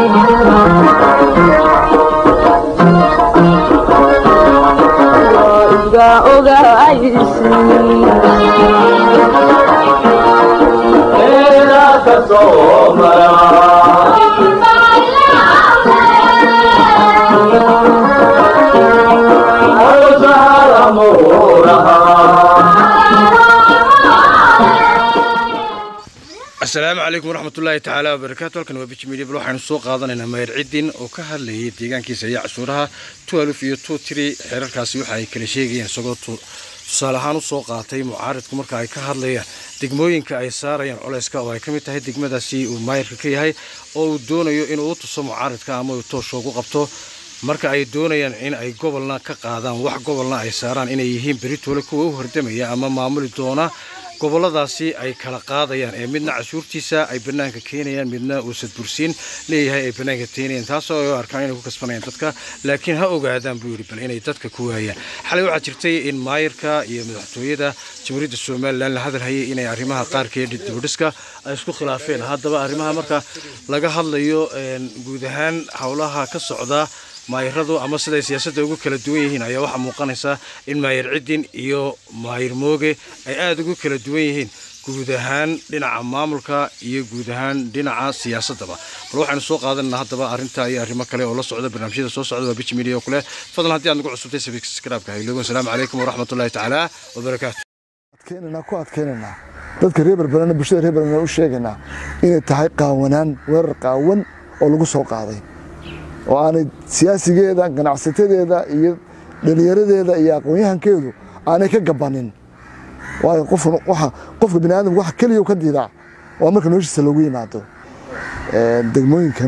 asalaamu calaykum waraxmatullaahi tacaala wabarakaatu halkan waa biji media bal waxaanu soo qaadanaynaa mayr ciddin oo ka hadlayay deegaankiisa iyo cashuuraha twelf iyo two tree xeerarkaasi waxa ay kala sheegayaan isagoo tusaale ahaan usoo qaatay mucaaridku marka ay ka hadlayaan degmooyinka ay saarayaan culeyska oo ay ka mid tahay degmadaasi uu maayirka ka yahay oo uu doonayo inuu u tuso mucaaridka ama uu toosho ugu qabto marka ay doonayaan in ay gobolna ka qaadaan wax gobolna ay saaraan inay yihiin beritoole kuwa u hordamaya ama maamuli doona goboladaasi ay kala qaadayaan ee midna cashuurtiisa ay banaanka keenayaan midna uusan bursiin leeyahay ay banaanka keenayaan taasoo ay u arkaan inay ku kasbanayaan dadka laakiin ha ogaadaan buu yidhi bal inay dadka ku waayaan xalay waxaa jirtay in maayirka iyo madaxtooyada jamhuuriyadda somalilan la hadalhayay inay arrimaha qaarkeed dibadhiska ay isku khilaafeen haddaba arrimaha marka laga hadlayo guud ahaan howlaha ka socda maayiradu ama siday siyaasadda ugu kala duwan yihiin ayaa waxaa muuqanaysa in maayir ciddin iyo maayir mooge ay aada ugu kala duwan yihiin guud ahaan dhinaca maamulka iyo guud ahaan dhinaca siyaasaddaba bal waxaynu soo qaadanana haddaba arrinta iyo arrimo kale oo la socda barnaamijyada soo socda waa biji media oo kale fadlan haddii aad nagu cusubtay sabskraibka hayloogan asalaamu calaykum waraxmatullahi tacaala wabarakaatu adkeenanaa ku adkeenanaa dadka reer berberana bulshada reer berberana u sheegaynaa inay tahay qaawanaan weerar qaawan oo lagu soo qaaday oo aanay siyaasigeeda ganacsatadeeda iyo dhalinyaradeeda iyo aqoon-yahankeedu aanay ka gabanin waayo qofka bini aadamka waxa keliya ka diidaa waa marka noloshiisa loogu yimaado degmooyinkan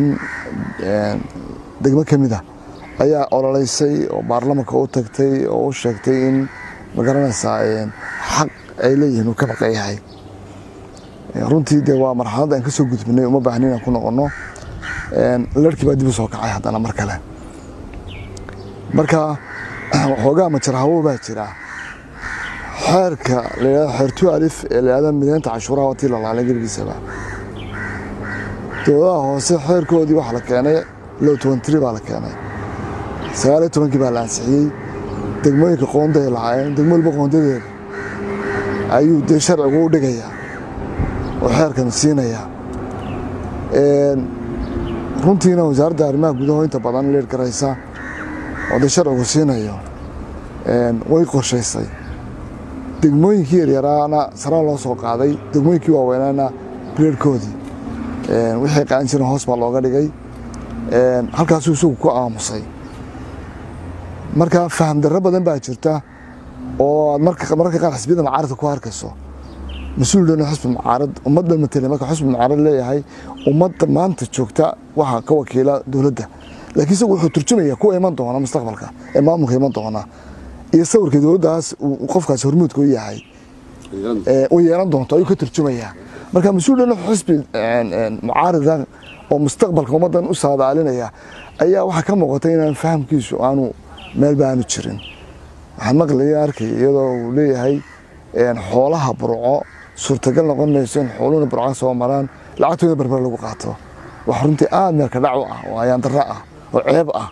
degmo ka mid a ayaa ololeysay oo baarlamanka u tagtay oo u sheegtay in magaranaysaa xaq ay leeyihiin uu ka baqan yahay runtii dee waa marxalad aan ka soo gudbinay uma baahni inaan ku noqonno larkii baa dib u soo kacay haddana mar kale marka waxoogaa majarhawo baa jira xeerka layidhahdo xeertu alif ee layidhahdo mideynta cashuuraha watii la laalay gebigiisaba dowladaha hoose xeerkoodii waxaa la keenay low tobantiri baa la keenay sagaaliyo tobankii baa la ansixiyey degmooyinka qoondaay lahaayeen degmo walba qoondadeeda ayuu dee sharcigu u dhigayaa oo xeerkan siinayaa runtiina wasaaradda arrimaha gudaho inta badan leer garaysa oo dee sharcigu siinayo way qorshaysay degmooyinkii yaryaraana saraa loo soo qaaday degmooyinkii waaweynaana bileerhkoodii wixii qaadan jiren hoos baa looga dhigay halkaasuu isagu ku aamusay marka faham darro badan baa jirta oo aad mararka qaar xisbiyada macaaradka ku arkayso mas-uul dhan xusbi mucaarad ummadda matele marka xusbi mucaarad leeyahay ummadda maanta joogta waxaa ka wakiila dowladda laakiin isagu wuxuu turjumaya kuwa iman doona mustaqbalka ee maamulka iman doona iyo sawirka dowladdaas uu qofkaas hormuudka u yahay u yeelan doonto ayuu ka turjumayaa marka mas-uul dhan xusbi mucaarada oo mustaqbalka ummaddan u saadaalinaya ayaa waxaa ka muuqata inaan fahamkiisu aanu meelba aanu jirin waxaan maqlaya arkay iyadoo uu leeyahay xoolaha burco suurtagal noqon mayso in xooluhuna burca soo maraan lacagtooda barbar lagu qaato wax runtii aada meelka dhac u ah oo ayaandarro ah oo ceeb ah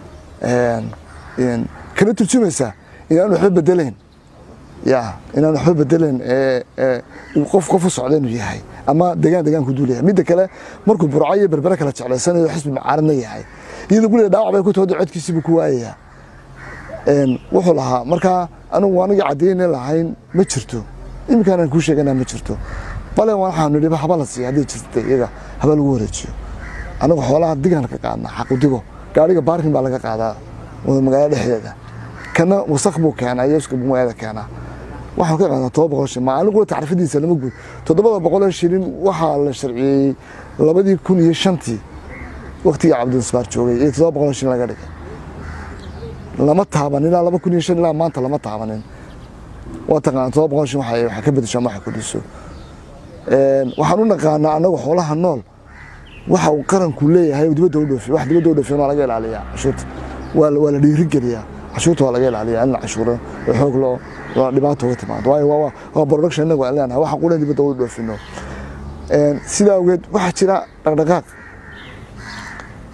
kana turjumaysa inaan waxba bedelayn ya inaan waxba bedelayn qof qof u socda inuu yahay ama degaan degaanku duulaya midda kale markuu burco iyo berbere kala jeclaysanayo xisbi mucaaradna yahay iyadoo guriga dhaawac bay ku tooda codkiisiibuu ku waayayaa wuxuu lahaa markaa anugu anagii cadeyna lahayn ma jirto iminkaanaan kuu sheegana ma jirto bale waxaanu nidhi haba la siiya haddii jirta iyaga haba lagu wareejiyo anagu xoolaha digaan ka qaadnaa xaqu digo gaariga baarkin baa laga qaadaa magaalada dhexdeeda kana wasaq buu keenaa iyo iska bumada keenaa waxaan ka qaadaa todoba boqol shilin maalin qura tacrifadiisa lama guud toddobada boqol shilin waxaa la sharciyeeyey labadii kun iyo shantii waqtigii cabdinsbaar joogay iyo todoba boqol shilin laga dhigay lama taabanin ilaa laba kun iyo shan ilaa maanta lama taabanin waa taqaana todoba boqol shan waxay waxay ka bedesho ama waxay kordhiso waxaan u naqaanaa annagu xoolaha nool waxa uu qaranku leeyahay dibadda u dhoofiyo wax dibadda u dhoofiyo waa laga ilaaliyaa cashuurta waa waa la dhiirigeliyaa cashuurta waa laga ilaaliyaa in la cashuuro oo xoog loo loo dhibaato uga timaado waayo waa waa production innagu aan leenahay waxa qulan dibadda u dhoofino sidaa awgeed waxaa jira dhaqdhaqaaq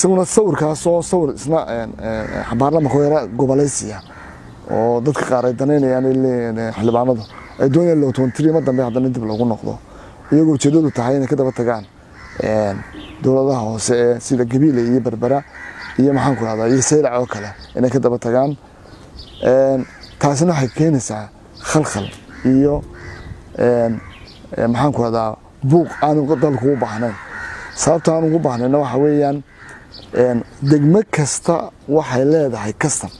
isaguna sawirkaasoo sawir isna baarlamanka yara gobolaysiya oo dadka qaar ay danaynayaan ay leeyihiin xildhibaanadu ay doonayaan lowtontiri ma dambe haddana dib lagu noqdo iyagoo ujeedadu tahay inay ka daba tagaan dowladaha hoose ee sida gabiile iyo berbera iyo maxaan ku rahdaa iyo saylac oo kale inay ka daba tagaan taasina waxay keenaysaa khalkhal iyo maxaan ku rahdaa buuq aanu dalku u baahnayn sababta aan ugu baahnayna waxa weeyaan degmo kasta waxay leedahay kastan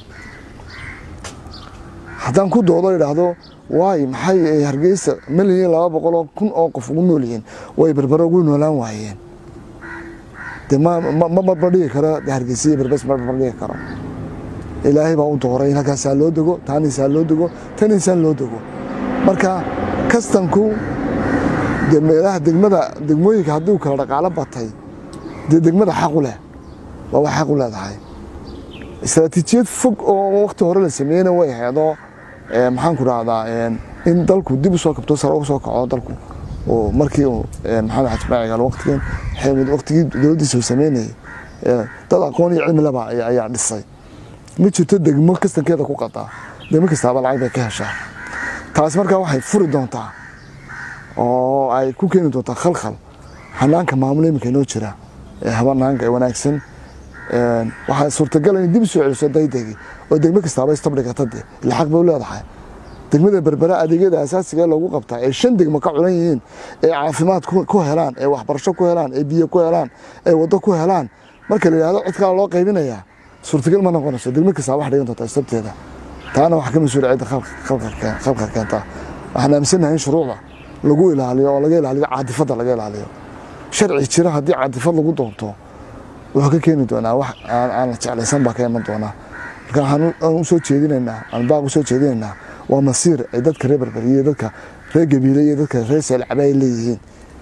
haddaan ku doodo idhaahdo waay maxay hargeysa milyan laba boqoloo kun oo qof ugu nool yihiin way berbero ugu noolaan waayeen de ma barbardhigi karo hargeysa iyo berbes ma barbardhigi karo ilaahay baa u dooray in halkaasaa loo dego taanisaa loo dego taniisaan loo dego marka kastanku de meelaha degmada degmooyinka hadduu kala dhaqaalo batay dee degmada xaqu leh waa wax xaq u leedahay istaraatiijiyad fog oo wakti hore la sameeyeyna way heedoo maxaan ku rahdaa in dalku dib usoo kabto sare ugu soo kaco dalku oo markii uu maxamed xaji maacigaal waqtigan waqtigii dowladdiisa uu sameynayay dad aqoon iyo cilmi laba ayaa dhisay ma jirto degmo kastankeeda ku qadaa degmo kastaaba lacag bay ka heshaa taasi markaa waxay furi doontaa oo ay ku keeni doontaa khalkhal hanaanka maamul iminka inoo jira ee habanaanka ee wanaagsan waxaa suurtagal in dib soo celiso daydegi oo degmo kastaaba istabdhigata de ila xaq bay u leedahay degmada berbera adeegyada asaasiga loogu qabtaa ee shan degmo ka culan yihiin ee caafimaad ku helaan ee waxbarasho ku helaan ee biyo ku helaan ee waddo ku helaan marka la yidhahdo cid kale loo qaybinayaa suurtagal ma noqonayso degmo kastaa wax dhigan doontaa istabteeda taana waxaa ka mas-uula cidda khalka keenta waxaan aaminsanahay in shuruucda lagu ilaaliyo oo laga ilaaliyo caadifadda laga ilaaliyo sharci jira haddii caadifad lagu doonto wuxuu ka keeni doonaa wax aan la jeclaysan baa ka iman doonaa marka waxaan usoo jeedinaynaa aan baaq usoo jeedinaynaa waa masiir ay dadka reer berberi iyo dadka reer gabiile iyo dadka reer seelcabe ay leeyihiin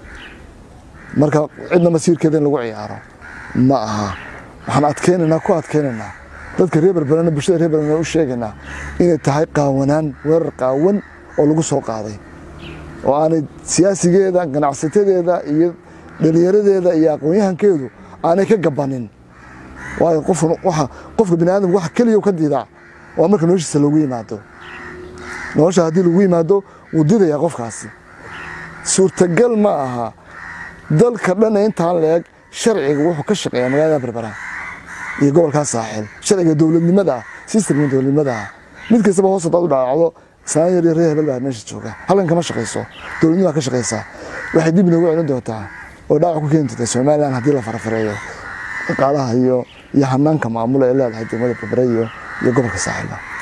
marka cidna masiirkeeda in lagu ciyaaro ma aha waxaan adkeynaynaa ku adkeynaynaa dadka reer berberena bulshada reer berberena u sheegaynaa inay tahay qaawanaan weerar qaawan oo lagu soo qaaday oo aanay siyaasigeeda ganacsatadeeda iyo dhalinyaradeeda iyo aqoon-yahankeedu aanay ka gabanin waayo qofka bini aadamka waxa keliya ka diidaa waa marka noloshiisa loogu yimaado nolosha haddii lagu yimaado wuu didayaa qofkaasi suurtagal ma aha dalka dhan ee intaan leeg sharciga wuxuu ka shaqeeya magaalada berbera iyo gobolkaa saaxil sharciga dowladnimada ah sistamka dowladnimada ah mid kastaba hoos hadaad u dhaawacdo islaan yar iyo reer hebel baa meesha jooga halkan kama shaqayso dowladnimaa ka shaqaysaa waxay dib inoogu celin doontaa oo dhaawac ku keeni doontaa somalilan haddii la farafareeyo dhaqaalaha iyo iyo hanaanka maamula ee leedahay degmada berbere iyo iyo gobolka saaxilba